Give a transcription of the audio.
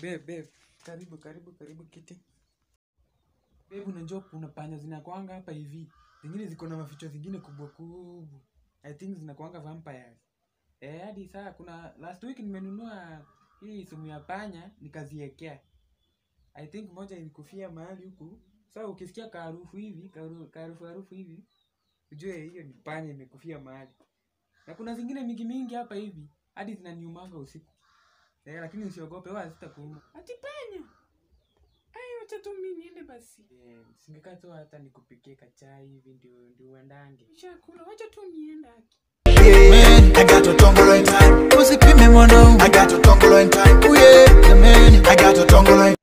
Babe, babe. Karibu, karibu, karibu kiti. Babe, unajua kuna panya zinakwanga hapa hivi. Zingine ziko na maficho zingine kubwa kubwa. I think zinakwanga vampires. Eh, hadi saa kuna last week nimenunua hii sumu ya panya nikaziekea. I think moja ilikufia mahali huku. Sasa ukisikia kaharufu hivi, kaharu- kaharufu harufu hivi, ujue hiyo ni panya imekufia mahali. Na kuna zingine mingi mingi hapa hivi, hadi zinaniumanga usiku. Eh, lakini usiogope, wala sitakuuma. Ati panya. Ai, wacha tu mimi niende basi. Eh, singekaa tu hata nikupikie kachai hivi ndio ndio uendange. Chakula, wacha tu niende haki. Man, I got to tongue in time. Usipime mwanao. I got to tongue in time. Oh yeah, the man. I got to tongue in